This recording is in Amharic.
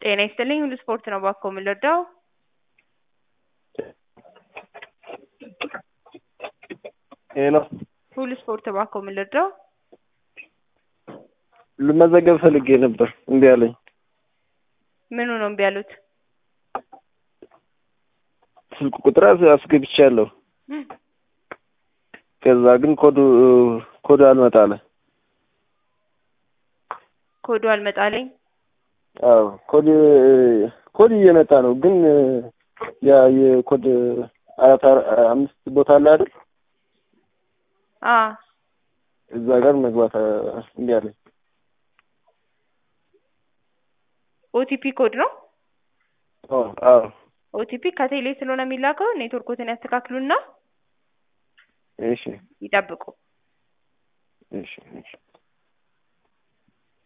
ጤና ይስጥልኝ ሁሉ ስፖርት ነው እባክዎ የምንረዳው? ሄሎ ሁሉ ስፖርት እባክዎ የምንረዳው? ልመዘገብ ፈልጌ ነበር እምቢ አለኝ። ምኑ ነው እምቢ ያሉት? ስልክ ቁጥር አስ- አስገብቻለሁ። ከዛ ግን ኮዱ ኮዱ አልመጣ አለ። ኮዱ አልመጣልኝ። አዎ ኮድ ኮድ እየመጣ ነው ግን ያ የኮድ አራት አር- አምስት ቦታ አለ አይደል? አ እዛ ጋር መግባት አ- እምቢ አለኝ። ኦቲፒ ኮድ ነው። አዎ አዎ ኦቲፒ ከቴሌ ስለሆነ የሚላከው ኔትወርኮትን ያስተካክሉና እሺ ይጠብቁ። እሺ እሺ